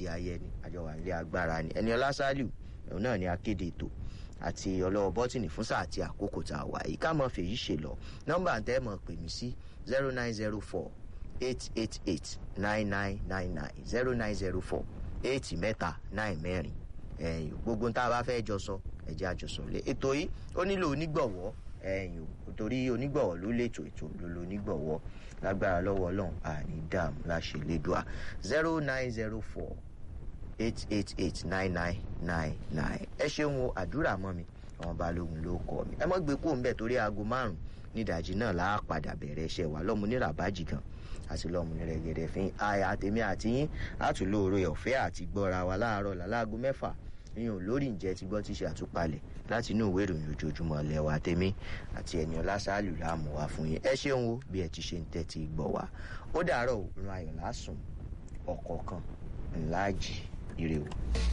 láti ayẹni àjọwà ilé agbára ni ẹni ọlá sálíù òun náà ni akéde ètò àti ọlọ́wọ́ bọ́tìnì fún sáà àti àkókò tá a wà yìí ká mọ̀ fèyí ṣe lọ nọ́mbà tẹ́ mọ̀ pè mí sí zero nine zero four eight eight eight nine nine nine nine zero nine zero four eight mẹ́ta nine mẹ́rin ẹ̀yìn gbogbo tá a bá fẹ́ jọ sọ ẹ̀jẹ̀ àjọsọ lé ètò yìí ó nílò onígbọ̀wọ́ ẹ̀yìn o torí onígbọ̀wọ́ ló lètò ètò ló lo onígbọ̀wọ́ lágbára lọ́wọ́ ọlọ́run àní dààmú láṣẹ lẹ́dùá zero nine zero four eight eight eight nine nine nine nine ẹ ṣeun o àdúrà mọ́ mi àwọn balógun ló kọ́ mi ẹ mọ́ gbé kó ń bẹ̀ torí aago márùn-ún nídàájí náà láà padà bẹ̀rẹ̀ iṣẹ́ wa lọ́mú ní ràbájì gan àti lọ́mú ní rẹ̀gẹ̀dẹ̀ fín àyà àtẹ̀mí àti yín àtúlóore ọ̀fẹ́ àti gbọ́ra wa láàárọ̀ làláago mẹ́fà yíyan lórí ǹjẹ́ ti gbọ́ ti ṣe àtúpalẹ̀ láti inú ìwé ìròyìn ojoojúmọ́ lẹ́wà tèmi àti ẹni ọlásàálù láàmú wa fún yín ẹ ṣeun o bí ẹ ti ṣe ń tẹ́tí gbọ́ wa ó dàárọ̀ òun ayọ̀ lásùn ọ̀kọ̀ọ̀kan ńláàjì ire o.